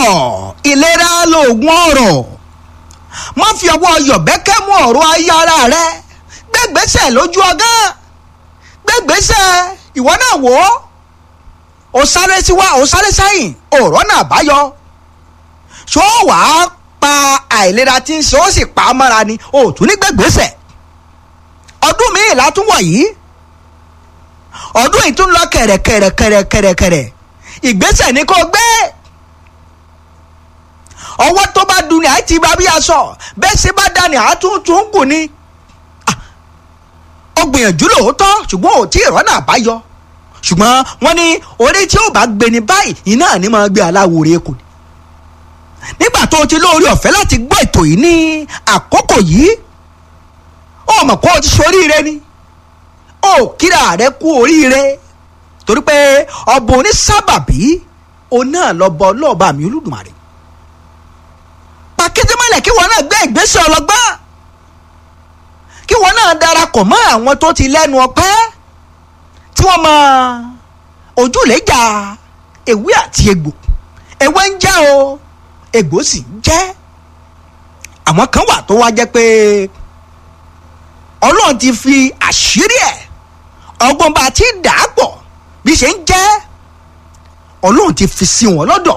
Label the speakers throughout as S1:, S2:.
S1: ìlera lóògùn ọ̀rọ̀ má fi ọwọ́ yọ̀bẹ́kẹ́ mú ọ̀rọ̀ ayé ara rẹ gbẹ́gbẹ́sẹ̀ lójú ọgán gbẹ́gbẹ́sẹ̀ ìwọ náà wò ó ó sáré síwá ó sáré sẹ́yìn ọ̀rọ̀ náà báyọ ṣó wàá pa àìlera tí ń ṣe ó sì pa á mọ́ra ni ó tún ní gbẹ́gbẹ́sẹ̀ ọdún míì látúwọ̀ yìí ọdún yìí tún lọ kẹ̀rẹ̀kẹ̀rẹ̀kẹ̀rẹ̀kẹ̀rẹ̀ ìgbésẹ̀ ni kò gbé ọwọ́ tó bá dun ni àti bá bí aṣọ bẹ́ẹ̀ ṣe bá dání àtúntún kù ni ó gbìyànjú lóòótọ́ ṣùgbọ́n ò tí ì rọ́nà àbáyọ ṣùgbọ́n wọ́n ní orí tí ó bá gbé ní báyìí iná ní máa gbé aláwòrán kù nígbà tó o ti lóore ọ̀fẹ́ láti gbọ́ ètò yìí ní àkókò yìí ó mọ̀ kó o ti ṣoríire ni ó kíra rẹ kú oríire torí pé ọba onísábàbí òun náà lọ bọ ọlọ́ọ̀bá mi olódùmarè pàkíndé mọ́lẹ̀ kí wọn náà gbé ìgbésẹ̀ ọlọ́gbọ́n kí wọn náà darapọ̀ mọ́ àwọn tó ti lẹ́nu ọpẹ́ tí wọ́n mọ ojúlẹ̀jà ewé àti egbò ewé ń jẹ́ o egbò sì ń jẹ́ àwọn kan wà tó wá jẹ́ pé ọlọ́run ti fi àṣírí ẹ̀ ọgbọ́n bá ti dà á pọ̀ bí ṣe ń jẹ́ ọlọ́run ti fi sí wọn lọ́dọ̀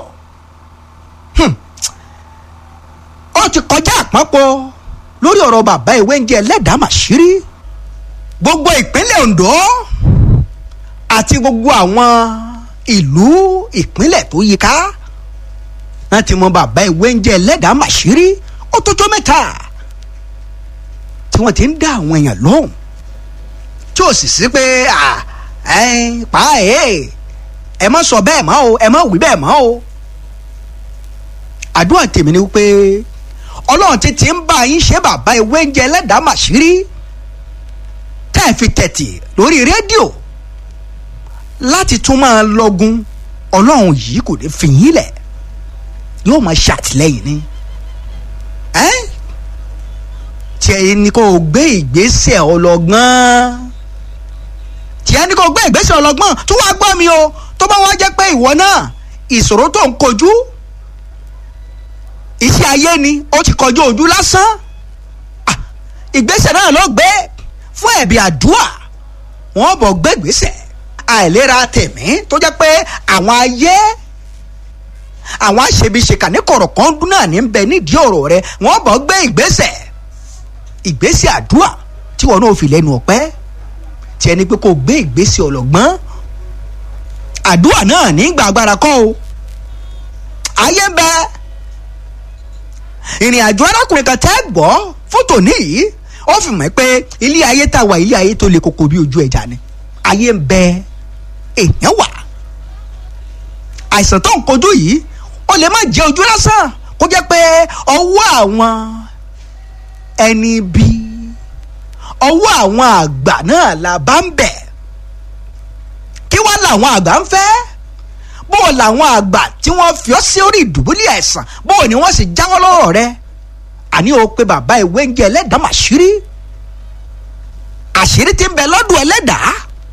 S1: ó ti kọjá àpapọ̀ lórí ọ̀rọ̀ bàbá ìwé ń jẹ́ ẹlẹ́dàá màṣírí gbogbo ìpínlẹ̀ Ondo àti gbogbo àwọn ìlú ìpínlẹ̀ tó yíká náà ti mọ bàbá ìwé ń jẹ́ ẹlẹ́dàá màṣírí ó tó tó mẹ́ta tí wọ́n ti ń dá àwọn èèyàn lóhùn tí ò sì sí pé pa ẹ̀ ẹ má sọ bẹ́ẹ̀ mọ́ o ẹ má wí bẹ́ẹ̀ mọ́ o àdúrà tèmi ni wípé ọlọ́run ti ti ń bá yín ṣe bàbá ìwé ń jẹ ẹlẹ́dàá màṣírí tẹ́ ẹ fi tẹ̀tì lórí rédíò láti tún máa lọ́gun ọlọ́run yìí kò ní fi yín lẹ̀ yóò máa ṣàtìlẹ́yìn ni tí ẹ ní kó o gbé ìgbésẹ̀ ọlọ́gbọ́n tí ẹ ní kó o gbé ìgbésẹ̀ ọlọ́gbọ́n tó wàá gbọ́ mi o tó bá wá jẹ́ pé ìwọ náà ìṣòro tó ń kojú iṣẹ́ ayé ni ó ti kọjú ojú lásán ìgbésẹ̀ náà ló gbé fún ẹ̀bí àdúà wọ́n bọ̀ gbé ìgbésẹ̀ àìlera tẹ̀mí tó jẹ́ pé àwọn ayé àwọn aṣebiṣeka ní kọ̀rọ̀kan dún náà ní bẹ nídìí ọ̀rọ̀ rẹ wọ́n bọ̀ gbé ìgbésẹ̀ ìgbésẹ̀ àdúà tí wọn náà fi lẹ́nu ọ̀pẹ́ tí ẹni pé kò gbé ìgbésẹ̀ ọlọ́gbọ́n àdúà náà ní gbàgbára kọ́ o ayé ń bẹ ìrìn àjò arákùnrin kan tẹ́ gbọ́ fótò níyì ó fi mọ̀ pé ilé ayé tá a wà ilé ayé tó le koko bí ojú ẹja ni ayé ń bẹ èèyàn wà àìsàn tó ń kojú yìí ó lè má jẹ ojú lásán kó jẹ́ pé ọwọ́ àwọn ẹni bí ọwọ́ àwọn àgbà náà la bá ń bẹ̀ kí wá làwọn àgbà ń fẹ́ bó o làwọn àgbà tí wọ́n fi ọ́ sí orí ìdùbúlẹ̀ àìsàn bó o ní wọ́n sì jáwọ́ lọ́rọ̀ rẹ àní o pé bàbá ìwé ń jẹ ẹlẹ́dàá màṣírí àṣírí tí ń bẹ lọ́dún ẹlẹ́dàá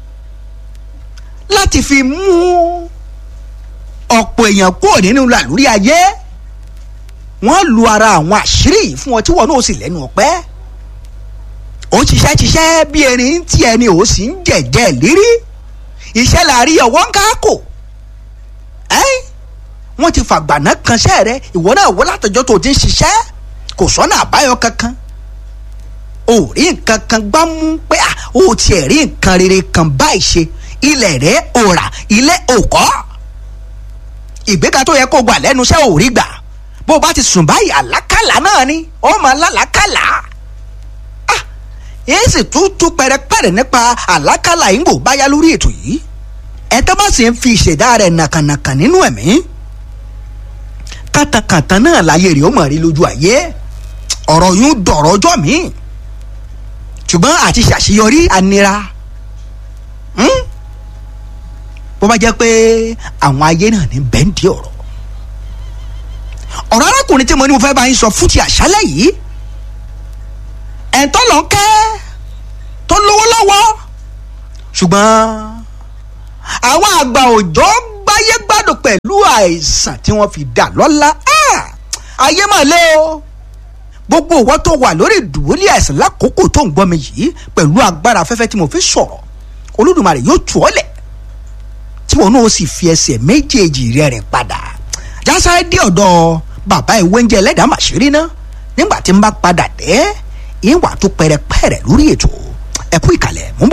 S1: láti fi mú ọ̀pọ̀ èèyàn kúrò nínú làlúrí ayé wọ́n lu ara àwọn àṣírí yìí fún ọ tí wọn náà sì lẹ́nu ọ̀pẹ́ ó ń ṣiṣẹ́ ṣiṣẹ́ bí erin tí ẹni ò sì ń jẹ̀jẹ̀ lérí iṣẹ́ la rí ọwọ́ ń káàkó ẹ́n wọ́n ti fàgbàná kanṣẹ́ rẹ ìwọ náà wọ́n látọjọ́ tó ti ń ṣiṣẹ́ kò sọ́nà àbáyọ kankan ò rí nǹkan kan gbá mú pé à ó tiẹ̀ rí nǹkan rere kan báyìí ṣe ilẹ̀ rẹ̀ ò rà ilé ò kọ́ ìgbéga tó yẹ kó gbà lẹ́nu iṣẹ́ ò rí gbà bó o bá ti sùn báyìí àlákàlà náà ni ó máa lálàákàlà ah èyí sì tún tún pẹrẹpẹrẹ nípa àlákàlà yìí ń bò báyá lórí ètò yìí ẹ tó bá sì ń fi ìṣẹ̀dá rẹ̀ nàkànàkà nínú ẹ̀mí kàtàkàtà náà láyé rẹ̀ ó mọ̀ rí lójú ayé ọ̀rọ̀ yún dọ̀rọ̀ ọjọ́ mi ṣùgbọ́n àti ṣàṣeyọrí anira bó bá jẹ́ pé àwọn ayé náà ní bẹ́ńdì ọ̀rọ̀ ọ̀rọ̀ arákùnrin tí mo ní mo fẹ́ bá yín sọ fún ti àṣálẹ̀ yìí ẹ̀ńtọ́ lọ kẹ́ tó lówó lọ́wọ́ ṣùgbọ́n àwọn àgbà òjò gbáyé gbádùn pẹ̀lú àìsàn tí wọ́n fi dà lọ́lá ayé mà lé o gbogbo ìwọ tó wà lórí ìdùbúlẹ̀ àìsàn lákòókò tó ń gbọ́ mi yìí pẹ̀lú agbára afẹ́fẹ́ tí mo fi sọ̀rọ̀ olódùmarè yóò tù ọ́ lẹ̀ tí wọn náà sì fi ẹsẹ̀ méjèèjì rẹ̀ rìn padà jásáré dé ọ̀dọ̀ bàbá ìwé oúnjẹ ẹlẹ́dàá màṣírí ná nígbà tí n bá padà dé ìwà tó pẹrẹpẹrẹ lórí ètò ẹ̀kú ìkàlẹ̀ mú bọ̀.